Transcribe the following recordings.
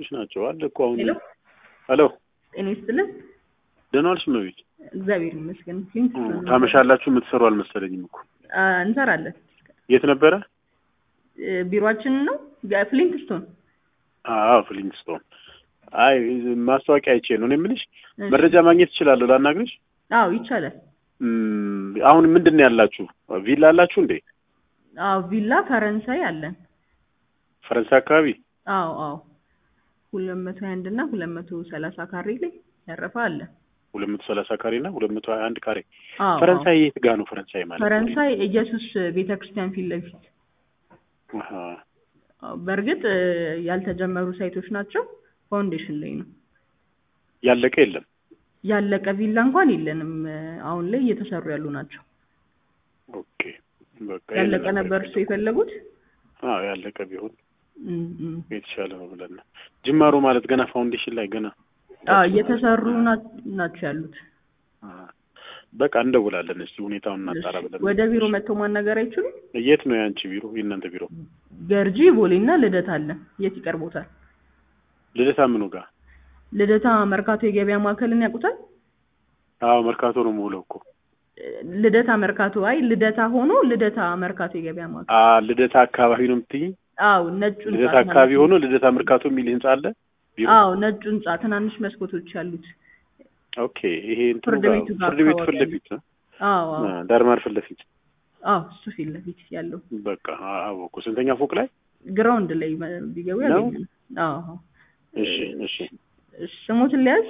ናቸው አለ እኮ አሁን ሄሎ ሄሎ ጤና ይስጥልን። ደህና ዋልሽ እመቤት እግዚአብሔር ይመስገን። ፊልም እ፣ ታመሻላችሁ የምትሰሩ አልመሰለኝም እኮ አ፣ እንሰራለን። የት ነበረ እ፣ ቢሮአችንን ነው ፍሊንት ስቶን። አዎ ፍሊንስቶን አይ ማስታወቂያ አይቼ ነው እኔ የምልሽ መረጃ ማግኘት እችላለሁ ላናግርሽ አዎ ይቻላል። እም፣ አሁን ምንድን ነው ያላችሁ ቪላ አላችሁ እንዴ አዎ ቪላ ፈረንሳይ አለን። ፈረንሳይ አካባቢ አዎ አዎ ሁለት መቶ ሀያ አንድ እና ሁለት መቶ ሰላሳ ካሬ ላይ ያረፈ አለ። ሁለት መቶ ሰላሳ ካሬ እና ሁለት መቶ ሀያ አንድ ካሬ አዎ ፈረንሳይ የት ጋ ነው ፈረንሳይ ማለት ፈረንሳይ ኢየሱስ ቤተ ክርስቲያን ፊት ለፊት አሃ። አዎ፣ በእርግጥ እ፣ ያልተጀመሩ ሳይቶች ናቸው። ፋውንዴሽን ላይ ነው ያለቀ የለም ያለቀ ቪላ እንኳን የለንም። እ፣ አሁን ላይ እየተሰሩ ያሉ ናቸው። ኦኬ በቃ ያለቀ ይሄንን ነበር እሱ የፈለጉት። አዎ ያለቀ ቢሆን እም፣ እም። የተሻለ ነው ብለን ነው ጅማሩ ማለት ገና ፋውንዴሽን ላይ ገና አዎ እየተሰሩ ና- ናቸው ያሉት። አ፣ በቃ እንደውላለን እስቲ ሁኔታውን እናጣራ ብለን ወደ ቢሮ መጥተው ማናገር አይችሉም? የት ነው የአንቺ ቢሮ የእናንተ ቢሮ ገርጂ ቦሌና ልደታ አለ። የት ይቀርቦታል? ልደታ ምኑ ጋር ልደታ መርካቶ የገበያ ማዕከልን ያውቁታል? አዎ መርካቶ ነው የምውለው እኮ ልደታ መርካቶ፣ አይ ልደታ ሆኖ ልደታ መርካቶ የገበያ ማዕከል። አ ልደታ አካባቢ ነው የምትይኝ አዎ ነጩ ህንጻ ልደታ ማለት አካባቢ ነው። ሆኖ ልደታ መርካቶ የሚል ህንጻ አለ ቢሮ አዎ ነጩ ህንጻ ትናንሽ መስኮቶች ያሉት። ኦኬ ይሄ እንትኑ ፍርድ ጋር ቤቱ ጋር ፍርድ ቤት ፊት አካባቢ ለፊት ነው አዎ አዎ አ፣ ዳርማር ፊት ለፊት አዎ እሱ ፊት ለፊት ያለው በቃ አ- አወኩ ስንተኛ ፎቅ ላይ ግራውንድ ላይ መ- ቢገቡ ነው? ያገኛል። አዎ አዎ። እሺ እሺ እሺ፣ ስሞትን ሊያዝ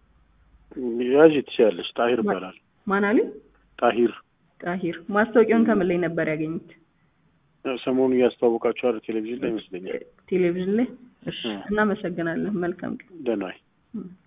ያዥ ትችያለሽ ጣሂር ይባላል ማን አሉኝ? ጣሂር ጣሂር። ማስታወቂያውን ከምን ላይ ነበር ያገኙት? ሰሞኑ እያስተዋወቃችኋል ቴሌቪዥን ላይ ይመስለኛል ቴሌቪዥን ላይ። እሺ፣ እ። እናመሰግናለን። መልካም ቀን። ደህና ዋይ እ።